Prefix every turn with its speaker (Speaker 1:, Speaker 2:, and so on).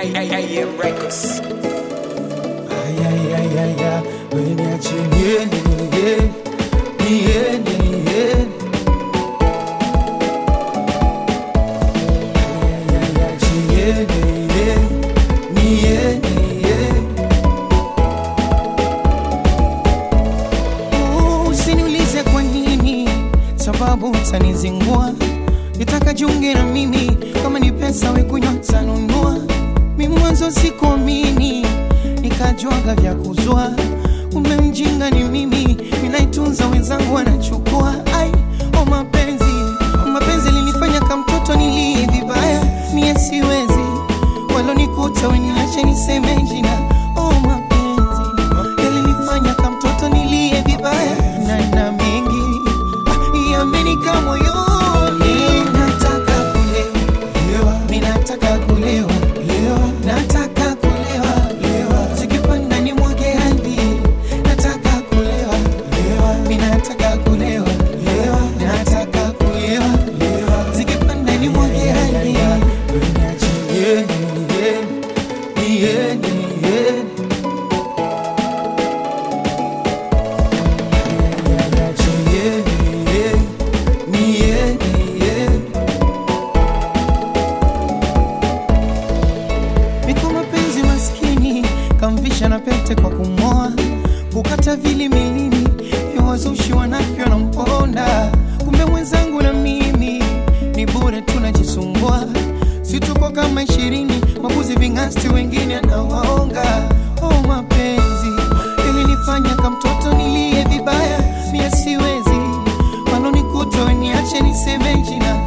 Speaker 1: AM Records.
Speaker 2: Ay, ay, ay, ay, ay, niache niende, niende, niende, niende. Ay, ay, ay, ache niende, niende, niende, niende.
Speaker 3: Oh, Usiniulize kwa nini, sababu utanizingua. Nitaka jiunge na mimi, kama ni pesa we kunywa tanunua. Mi mwanzo sikuamini, nikajwaga vya kuzua. Umemjinga ni mimi, ninaitunza wenzangu wanachukua. Ai, o mapenzi, o mapenzi linifanya kama mtoto nilie vibaya, mie siwezi walonikuta weniache niseme jina. Oh, mapenzi yalinifanya kama mtoto nilie vibaya na na mengi ah, yamenika moyoni. Nataka kulewa, mi nataka kulewa, nataka kulewa, zikipanda ni mwage hadi. Nataka kulewa, mi nataka kulewa, nataka kulewa, zikipanda ni mwage hadi.
Speaker 2: Niache niende, niende, niende, niende. Ay, ay, ay, ache niende, niende, niende.
Speaker 3: Niko mapenzi maskini, kamvisha na pete kwa kumoa, kukata vili milini vya wazushi wanavyo na mponda. Kumbe mwenzangu na mimi ni bure tunajisumbua, si tuko kama ishirini, mabuzi ving'asti wengine anawaonga. Oh, mapenzi ilinifanya kama mtoto nilie vibaya, mie siwezi walonikuta weniache niseme jina